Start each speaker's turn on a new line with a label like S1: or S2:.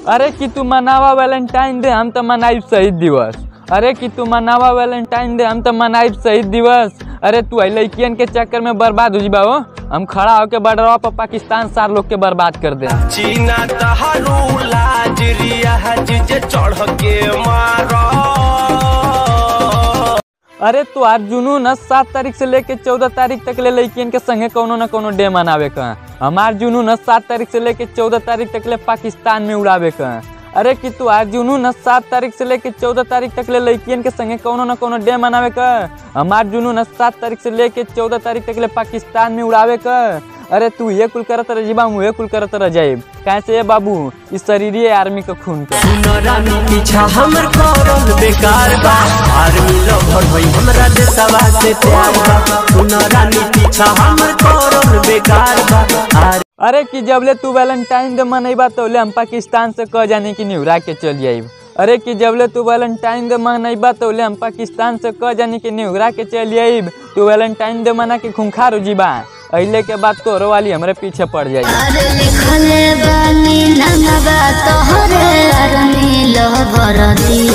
S1: अरे कि तू मनावा वैलेंटाइन डे हम तो मनाइब शहीद दिवस अरे कि तू मनावा वैलेंटाइन डे हम तो मनाइब शहीद दिवस अरे तू आई लड़कियन के चक्कर में बर्बाद हो जीबा हो हम खड़ा होके बॉर्डरवा पर पाकिस्तान सार लोग के बर्बाद कर दे
S2: चीना तहारू लाज रियाज जे चढ़ के मारो
S1: अरे तू आज जुनून सात तारीख से लेके चौदह तारीख तक ले लड़कियन के संगे कोनो न कोनो डे मनावे का हमार जुनून सात तारीख से लेके चौदह तारीख तक ले पाकिस्तान में उड़ावे का अरे कि तू आज जुनून सात तारीख से लेके चौदह तारीख तक ले लड़कियन के संगे कोनो न कोनो डे मनावे का हमार जुनून सात तारीख से लेके चौदह तारीख तक ले पाकिस्तान में उड़ावे का अरे तू ये कुल करत रह जीबा मुहे कुल करत रह जाइब कैसे ये बाबू इस शरीर आर्मी का खून के
S2: सुनरानी पीछा हमर करल बेकार बा आर्मी लवर होई हमरा देशवा से प्यार बा सुनरानी पीछा हमर करल बेकार बा आर
S1: अरे कि जबले तू वैलेंटाइन डे मनैबा तोले हम पाकिस्तान से कह जाने कि निहुरा के चल आइब अरे कि जबले तू वैलेंटाइन डे मनैबा तोले हम पाकिस्तान से कह जाने कि निहुरा के चल आइब तू वैलेंटाइन डे मना के खूंखार हो जीबा अइले के बाद तोरो वाली हमरे पीछे पड़ जाई
S3: अरे लिखले बानी ननबा तोहरे अरनी लो भरती